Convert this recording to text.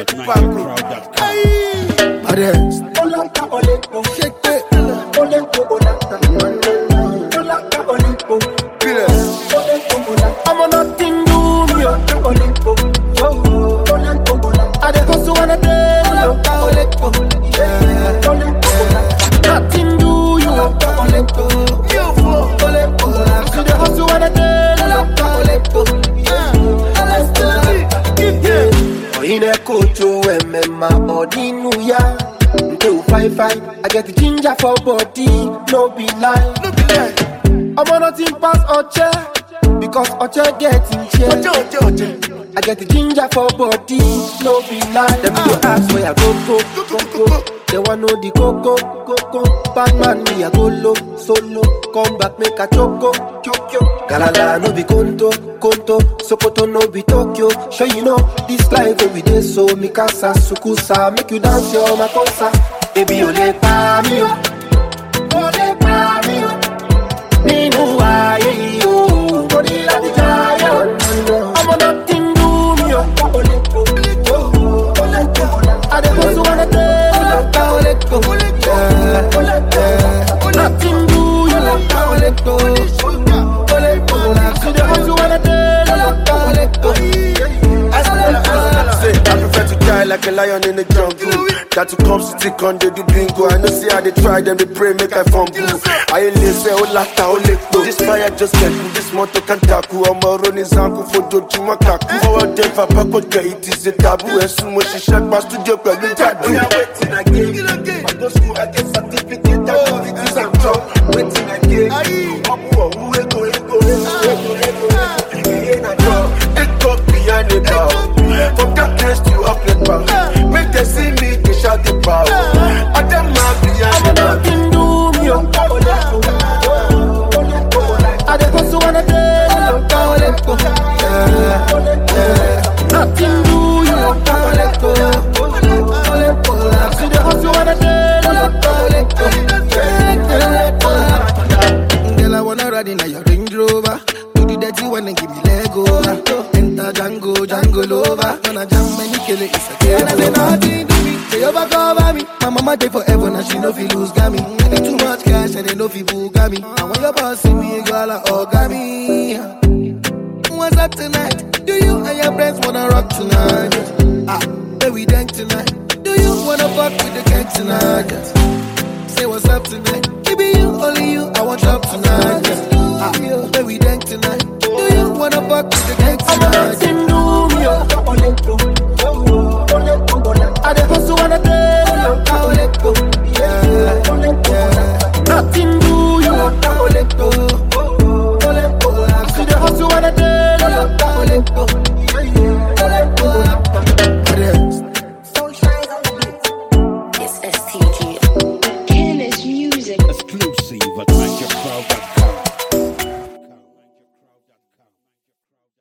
at NigerCrowd.com. Arrest. Shake it. Pillars. I'm on nothing do me. oh. I dey hustle and I dey oh. Yeah. Nothing do you. You fool. See the hustle and I dey Oyine kocho emema odinu ya Nke u fight fight I get the ginger for body No be lie No be lie I'm on nothing pass Oche Because Oche get in chair Oche Oche Oche I get the ginger for body No be lie Them go ask where I go go go go They want know the coco coco Bad man me I go low solo Come back make a choco choco Galala no be conto conto Sokoto no be Tokyo Sure you know this life every day so Mikasa sukusa make you dance your makosa Baby o le pa mi o O le pa mi o Nínú ayé yìí o Mo ní láti jayé o Ọmọ náà ti ń dùn mí o Adékòsó wọn dé Nothing do you See the hustle when Say, I prefer to die like a lion in the jungle. That to come city con they do bingo. I know see how they try them, they pray make I fumble. I ain't listen, oh lata, oh lekko. This fire just get me, this motor can tackle. I'm a running zanku for doju makaku. For a day, for pack get it is a taboo. As soon as she shut my studio, girl, you tattoo. Waiting again, I go school, I get certificate, activities and job. Waiting again, I'm who ego, ego, ego, ego, ego. Ain't a job, it up behind the bar. From darkness to uplift power. Make them see me, they shout the power. I them mad behind the bar. Nothing do me o Adékòsó wọn dé Nothing do you See the hustle when Girl, I wanna ride in a your Range Rover. Do the dirty one and give me leg over. Enter Django, Django Lover. Gonna jam many kill it, it's a game. I say nothing to me, they overcover me. My mama dey forever, now she no fi lose gami. I need too much cash and they no fi bugami. And when your boss see me, girl, I orgami. What's up tonight? Do you and your friends wanna rock tonight? Ah, where we dance tonight? Do you wanna fuck with the gang tonight? Say what's up tonight? Baby, you, only you, I want love tonight. Ah, where we dance tonight? Do you wanna fuck with the gang tonight? Nothing do me o Adékòsó wọn dé Nothing do you See the hustle when It's STG. Careless music. Exclusive at NigerCrowd.com.